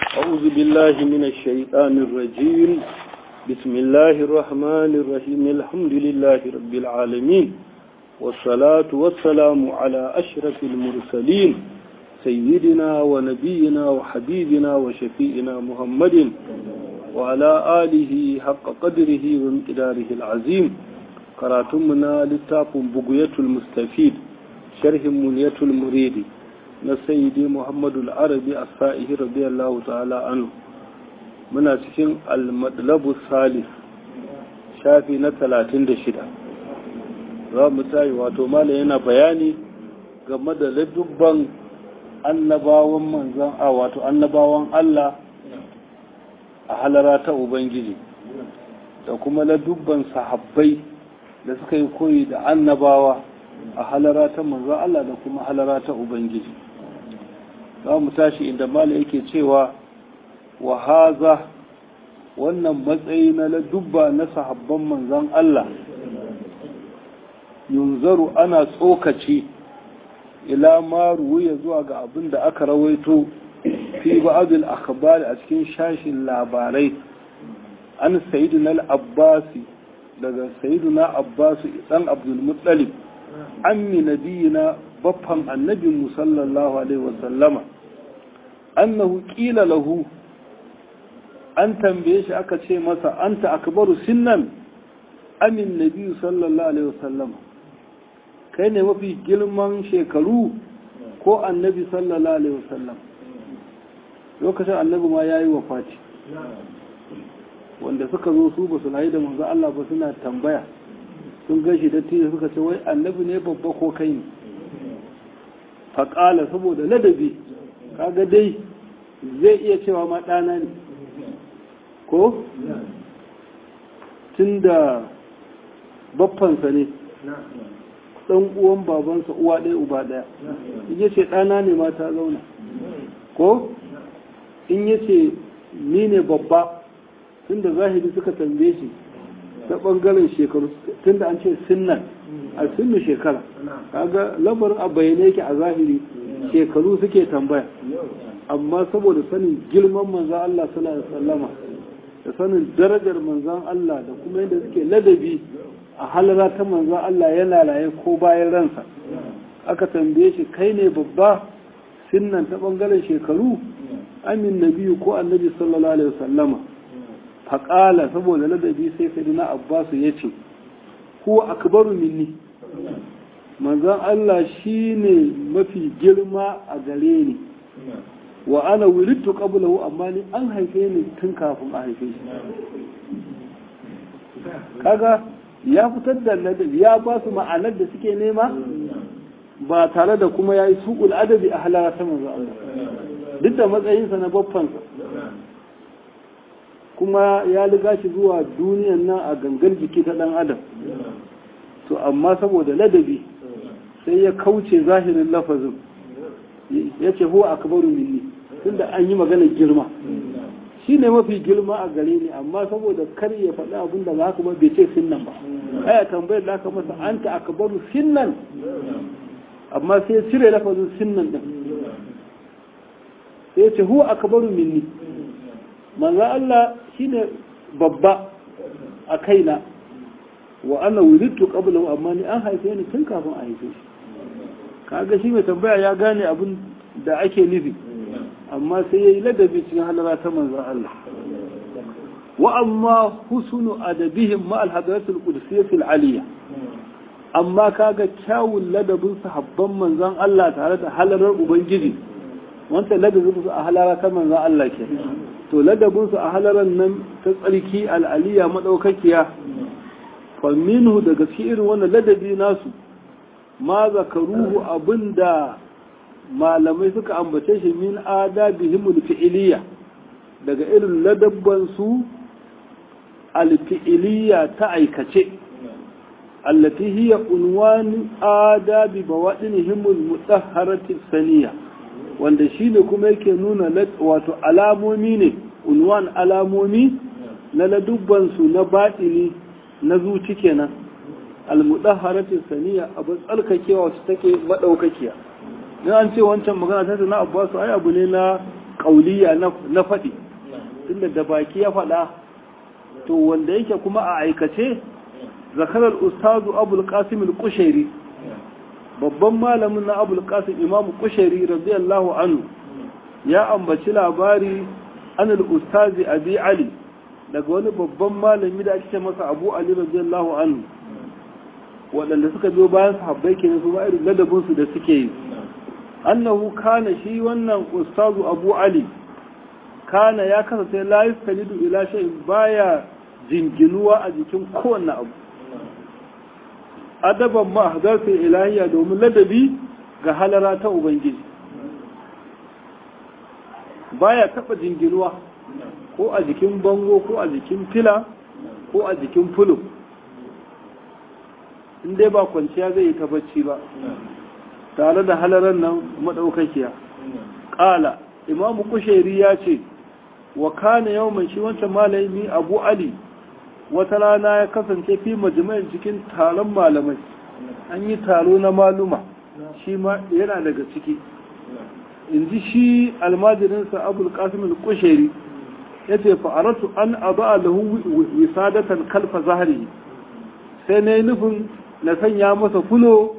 أعوذ بالله من الشيطان الرجيم بسم الله الرحمن الرحيم الحمد لله رب العالمين والصلاة والسلام على أشرف المرسلين سيدنا ونبينا وحبيبنا وشفيئنا محمد وعلى آله حق قدره ومقداره العظيم قراتمنا لتاف بقية المستفيد شرح منية المريد na sayyidi muhammadu al'arabi a sa'ihi radiyallahu ta'ala anu muna cikin al-madlabu salis shafi na talatin da shida za mu tayi wato mala yana bayani game da ladubban annabawan manzan a wato annabawan Allah a halara ta Ubangiji da kuma ladubban sahabbai da suka yi koyi da annabawa a halara ta manzan Allah da kuma halara ta Ubangiji za mu tashi inda mala yake cewa wa haza wannan matsayi na ladubba na sahabban manzan Allah yunzaru ana tsokaci ila ma ruwiya zuwa ga abin da aka rawaito fi ba'adul akhbari a cikin shashin labarai an sayyidina al-abbasi daga sayyidina abbasi dan abdul muttalib ammi nabiyina baffan annabin sallallahu alaihi wasallama annahu qila lahu an tambaye shi aka ce masa anta akbaru sinnan amin nabi sallallahu alaihi wasallama kai ne mafi girman shekaru ko annabi sallallahu alaihi wasallam lokacin annabi ma yayi wafati wanda suka zo su ba su layi da manzo Allah ba suna tambaya sun gashi da tiyo suka ce wai annabi ne babba ko kai ne faƙala saboda ladabi kaga dai zai iya cewa ma ɗana ne ko tun da baffansa ne ɗan uwan babansa uwa ɗaya uba ɗaya in ya ce ɗana ne ma ta zauna ko in ya ce ni ne babba tun da zahiri suka tambaye shi ta ɓangaren shekaru tun da an ce sinnan a sinnu shekara kaga lamarin a bayyane yake a zahiri shekaru suke tambaya amma saboda sanin girman manzan Allah sallallahu alaihi wasallama da sanin darajar manzan Allah da kuma yadda suke ladabi a halara ta manzan Allah yana laye ko bayan ransa aka tambaye shi kai ne babba sinnan ta ɓangaren shekaru amin nabiyu ko annabi sallallahu alaihi wasallama faƙala saboda ladabi sai sayyidina abbasu ya ce huwa akbaru minni manzon Allah shine mafi girma a gare ni wa ana wulidtu qablahu amma ni an haife ni tun kafin a haife shi kaga ya fitar da ladabi ya ba su ma'anar da suke nema ba tare da kuma yayi suqul adabi a halara ta manzon Allah duk da matsayinsa na baffansa kuma ya liga shi zuwa duniyan nan a gangan jiki ta ɗan adam to amma saboda ladabi sai ya kauce zahirin lafazin ya ce huwa akbaru minni tunda an yi magana girma shi ne mafi girma a gare ni amma saboda kar ya faɗi abin da haka ba bai ce sinnan ba aya tambayar da aka masa anta akbaru sinnan amma sai ya cire lafazin sinnan din sai ya ce huwa akbaru minni manzo Allah shine babba a kaina wa ana wulidtu qablahu amma ni an haife ni tun kafin a haife shi kaga shi mai tambaya ya gane abin da ake nufi amma sai yayi ladabi cikin halara ta manzo Allah wa amma husnu adabihim ma al-hadratul qudsiyya al-aliyya amma kaga kyawun ladabin sahabban manzon Allah tare da halarar ubangiji wanda ladabin su a halara ta manzon Allah ke to ladabinsu a halaran nan ta tsarki al'aliya maɗaukakiya faminhu daga cikin irin wannan ladabi nasu ma zakaruhu abinda malamai suka ambace shi min adabihimul fi'iliya daga irin ladabbansu alfi'iliya ta aikace allati hiya unwan adabi bawadinihimul mutahharati saniya wanda shi ne kuma yake nuna wato alamomi ne unwan alamomi na ladubbansu na baɗini na zuci kenan almudaharatin saniya abu tsarkakewa wacce take maɗaukakiya in an ce wancan magana ta na abbasu ai abu ne na ƙauliya na faɗi tunda da baki ya faɗa to wanda yake kuma a aikace zakarar ustazu abul qasim al-kushairi babban malamin na abul qasim imam kushairi radiyallahu anhu ya ambaci labari an al-ustazi abi ali daga wani babban malami da ake masa abu ali radiyallahu anhu waɗanda suka biyo bayan sahabbai kenan su ba irin ladabin su da suke yi annahu kana shi wannan ustazu abu ali kana ya kasance la yastanidu ila shay'in baya jinginuwa a jikin kowanne abu adaban ma hadarsa ilahiyya domin ladabi ga halara ta ubangiji baya taba jinginuwa ko a jikin bango ko a jikin fila ko a jikin fulo in dai ba kwanciya zai yi ta bacci ba tare da halarar nan madaukakiya ƙala imamu kushairi ya ce wa kana yau mai shi wancan malami abu ali wata rana ya kasance fi majami'in cikin taron malamai an yi taro na maluma shi ma yana daga ciki in ji shi almajirinsa abul qasim al-kushairi ya ce fa'aratu an aba lahu wisadatan kalfa zahari sai na yi nufin na sanya masa fulo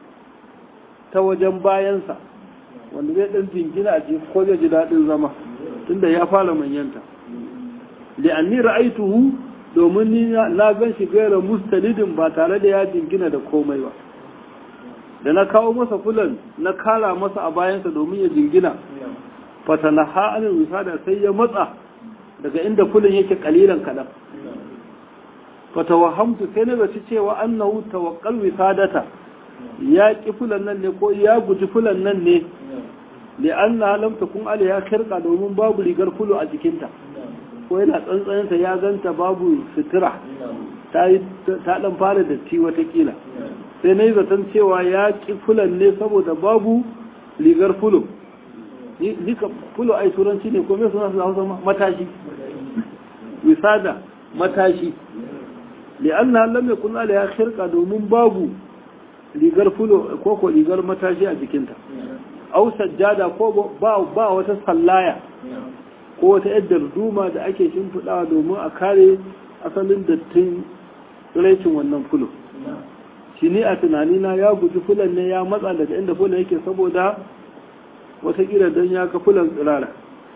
ta wajen bayansa wanda zai ɗan jingina a jiki ko zai ji daɗin zama tunda ya fara manyanta li'anni ra'aituhu domin ni na gan shi gaira mustalidin ba tare da ya jingina da komai ba da na kawo masa fulan na kara masa a bayansa domin ya jingina fatana ha'anin wisada sai ya matsa daga inda fulan yake kalilan kaɗan fatawahamtu sai na zaci cewa annahu tawakkal wisadata ya ki fulan nan ne ko ya guji fulan nan ne li'anna lam takun alaiha kirqa domin babu rigar fulu a jikinta ko yana tsantsaninta ya ganta babu sutura ta dan fara datti watakila sai na yi zaton cewa ya ki fulan ne saboda babu rigar fulo nika fulo ai turanci ne ko me suna su hausa matashi wisada matashi li'anna lam yakun alaiha kirqa domin babu rigar fulo ko ko rigar matashi a jikinta au sajjada ko ba ba wata sallaya ko wata yadda duma da ake shimfiɗawa domin a kare asalin dattin tsiraicin wannan fulo shi ne a tunanina ya guji fulan ne ya matsa daga inda fulan yake saboda watakila don ya ka fulan tsirara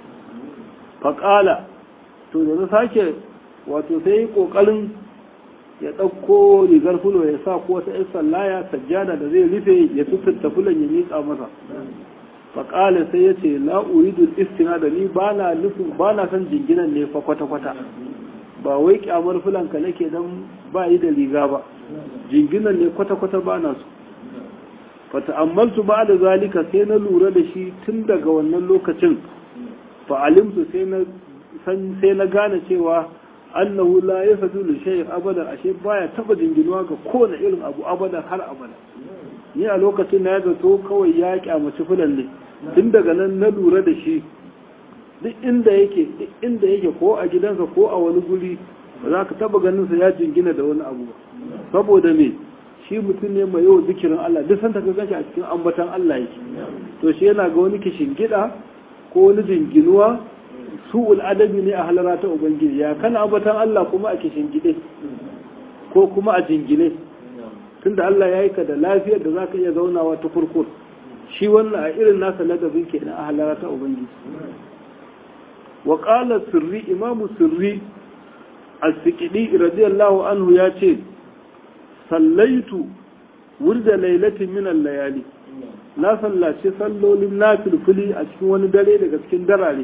faƙala to da na sake wato sai yi ƙoƙarin ya ɗauko rigar fulo ya sa ko wata 'yan sallaya sajjada da zai rufe ya tututta fulan ya miƙa masa faƙala sai ya ce la'uridul istina da ni ba na nufin ba na son jinginan ne fa kwata-kwata ba wai kyamar fulanka nake don ba yi da riga ba jinginan ne kwata-kwata ba na su fata ammaltu ba da zalika sai na lura da shi tun daga wannan lokacin fa'alimtu sai na gane cewa annahu la ya sadu da shayin abadan ashe baya taba jinginuwa ga kowane irin abu abadan har abada ni a lokacin na ya zato kawai ya kyamaci fulan ne tun daga nan na lura da shi duk inda yake duk inda yake ko a gidansa ko a wani guri ba za ka taba ganin sa ya jingina da wani abu ba saboda me shi mutum ne mai yawan zikirin Allah duk santa ka gashi a cikin ambatan Allah yake to shi yana ga wani kishin gida ko wani jinginuwa su'ul adabi ne a halara ta ubangiji ya kana ambatan Allah kuma a kishin gide ko kuma a jingine tunda Allah ya yi ka da lafiyar da za ka iya zaunawa ta kurkur shi wannan a irin nasa ladabin ke na ahalara ta ubangiji wa qala sirri imamu sirri as-siqidi radiyallahu anhu ya ce sallaitu wurda lailatin min al-layali na sallaci sallolin nafilfili a cikin wani dare daga cikin darare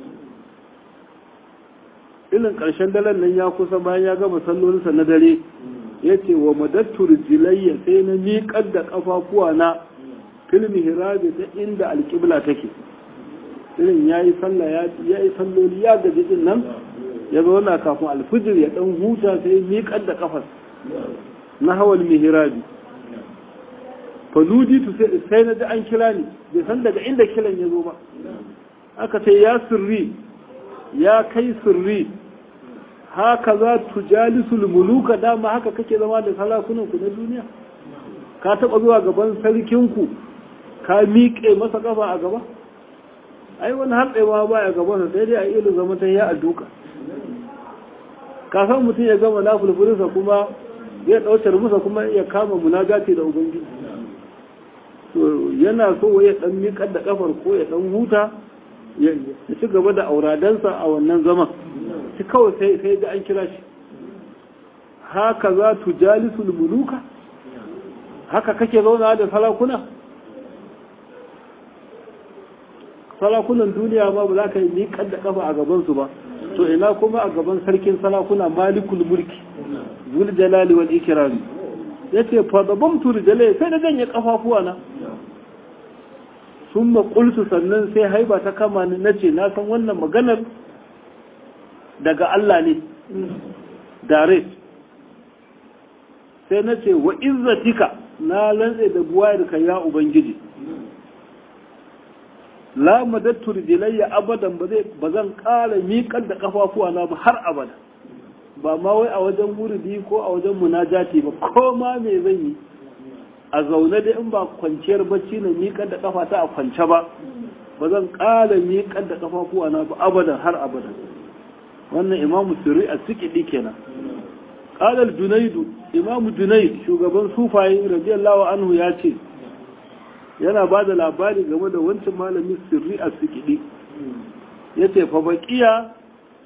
irin ƙarshen daren nan ya kusa bayan ya gama sallolinsa na dare ya ce wa madattur jilayya sai na miƙar da ƙafafuwa na filmi hirabi ta inda alƙibla take irin ya yi sallah ya yi salloli ya gaji din nan ya zauna kafin alfijir ya ɗan huta sai miƙar da ƙafas na hawal mihirabi faluditu sai na ji an kira ni bai san daga inda kiran ya zo ba aka ce ya sirri ya kai sirri haka za tu jalisul muluka dama haka kake zama da sarakunanku na duniya ka taɓa zuwa gaban sarkinku ka miƙe masa ƙafa a gaba ai wani hatsewa ba ya gabansa sai dai a ilu zama ta ya a duka kafin mutum ya gama lafulfulinsa kuma ya ɗaucar musa kuma ya kama munagati da ubangiji to yana so ya ɗan miƙar da ƙafar ko ya ɗan huta ya ci gaba da auradansa a wannan zaman shi kawai sai sai ga an kira shi haka za tu jalisul muluka haka kake zauna da sarakuna sarakunan duniya ma ba za ka yi miƙar da ƙafa a gabansu ba to ina kuma a gaban sarkin sarakuna malikul mulki zul jalali wal ikrami yace fa dabamtu rijale sai da janye kafafuwa na summa qultu sannan sai haiba ta kama ni nace na san wannan maganar daga Allah ne dare sai nace wa izzatika na lantse da buwayarka ya ubangiji la madattu rijlayya abadan ba zai ba zan ƙara miƙar da kafafuwa na ba har abada ba ma wai a wajen wuridi ko a wajen munajati ba ko ma me zan yi a zaune da in ba kwanciyar bacci na miƙar da kafa ta a kwance ba ba zan ƙara miƙar da kafafuwa na ba abadan har abadan wannan imamu sirri a sikidi kenan qala junaidu imamu junaid shugaban sufaye radiyallahu anhu ya ce yana ba da labari game da wancan malamin sirri a sikidi ya ce fa baƙiya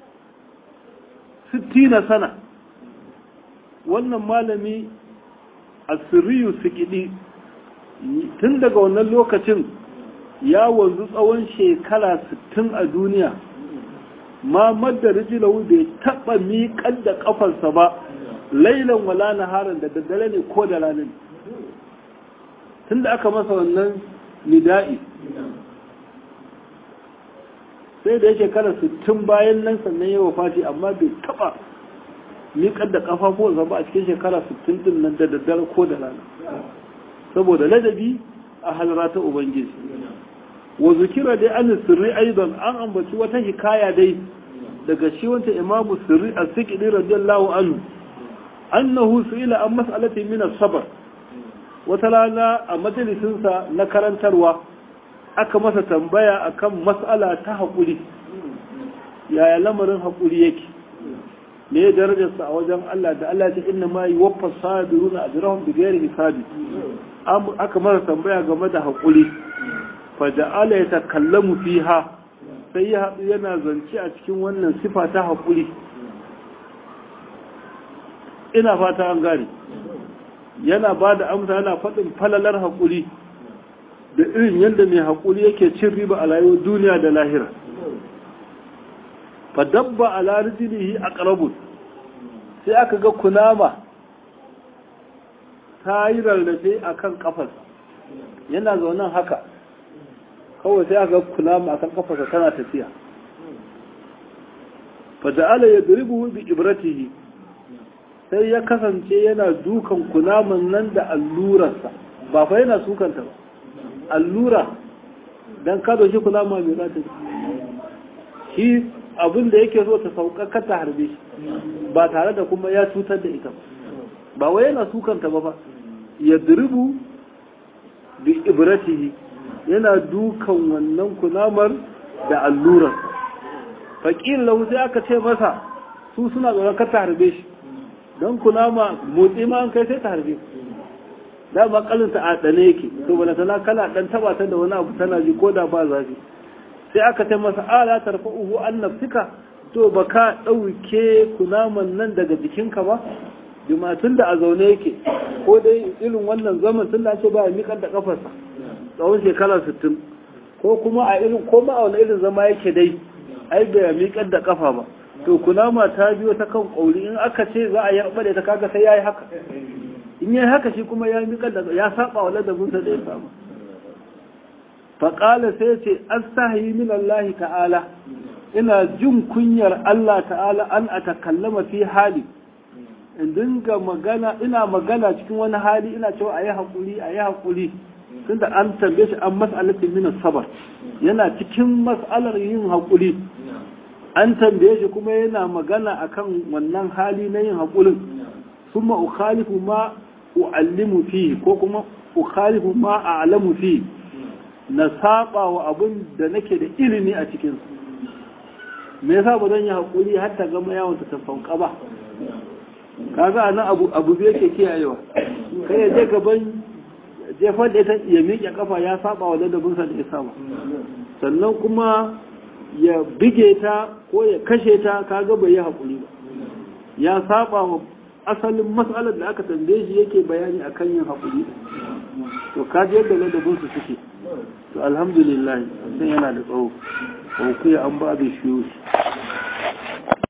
sittina sana wannan malami a sirriyu sikidi tun daga wannan lokacin ya wanzu tsawon shekara sittin a duniya ma madda rijilahu bai taɓa miƙar da ƙafarsa ba lailan wala naharan da daddare ne ko da ranar tun da aka masa wannan nida'i sai da ya shekara sittin bayan nan sannan ya wafati amma bai taba miƙar da ƙafafuwansa ba a cikin shekara sittin din nan da daddare ko da rana saboda ladabi a halara ta ubangiji wa zukira dai an sirri aidan an ambaci wata hikaya dai daga shi wanta imamu sirri a sikidi radiyallahu anhu annahu su'ila an mas'alati min as-sabr wata rana a majalisinsa na karantarwa aka masa tambaya akan mas'ala ta haƙuri yaya lamarin haƙuri yake me ya darajarsa a wajen Allah da Allah ta inna ma yi waffa sabiruna ajrahum bi ghairi hisabi aka masa tambaya game da haƙuri fa ja'ala yatakallamu fiha sai ya haɗu yana zance a cikin wannan sifa ta haƙuri ina fata an gane yana ba da amsa yana faɗin falalar haƙuri da irin yadda mai haƙuri yake cin riba a rayuwar duniya da lahira fadabba a larijinihi a ƙarabun sai aka ga kunama ta yi rarrafe a kan ƙafarsa yana zaunan haka kawai sai aka ga kunama a kan ƙafarsa tana tafiya fada'ala ya duribu bi ibratihi sai ya kasance yana dukan kunaman nan da allurarsa ba fa yana sukanta ba allura don kado shi kunama mai zata shi abin da yake zo ta sauƙaƙa ta harbe shi ba tare da kuma ya cutar da ita ba wai yana sukanta ba fa ya duribu bi ibratihi yana dukan wannan kunamar da allurar faƙin lau sai aka ce masa su suna tsoron kar ta harbe shi don kunama motsi ma an kai sai ta harbe da ba kalinta a ɗane yake to bala tana kana ɗan taba ta da wani abu tana ji ko da ba zafi sai aka ce masa ala tarfa uhu an nafsika to ba ka ɗauke kunaman nan daga jikinka ba jima tun da a zaune yake ko dai irin wannan zaman tun da ce ba ya miƙar da ƙafarsa tsawon shekara sittin ko kuma a irin ko ma a wani irin zama yake dai ai bai miƙar da ƙafa ba to kunama ta biyo ta kan ƙauri in aka ce za a yi da ta kaga sai ya yi haka in yi haka shi kuma ya miƙar da ya saba wa ladabinsa da ya samu faƙala sai ce astahi min Allah ta'ala ina jin kunyar Allah ta'ala an a takallama fi hali in dinga magana ina magana cikin wani hali ina cewa a yi haƙuri a yi haƙuri tunda an tambaye shi an mas'alatin min sabar yana cikin mas'alar yin haƙuri an tambaye shi kuma yana magana akan wannan hali na yin haƙurin summa ukhalifu ma u'allimu fihi ko kuma ukhalifu ma a'lamu fihi na saba wa abin da nake da ilimi a cikin me yasa ba zan yi haƙuri har ta gama yawon ta sauka ba kaga nan abu abu bai yake kiyayewa kai ya je gaban jefar da ya miƙe kafa ya saba wa ladabinsa da ya saba sannan kuma ya bige ta ko ya kashe ta kaga bai yi haƙuri ba ya saba wa asalin matsalar da aka tambaye shi yake bayani akan yin haƙuri to kaji yadda ladabinsu suke to alhamdulillah sai yana da tsawo ko kuya an ba bai shi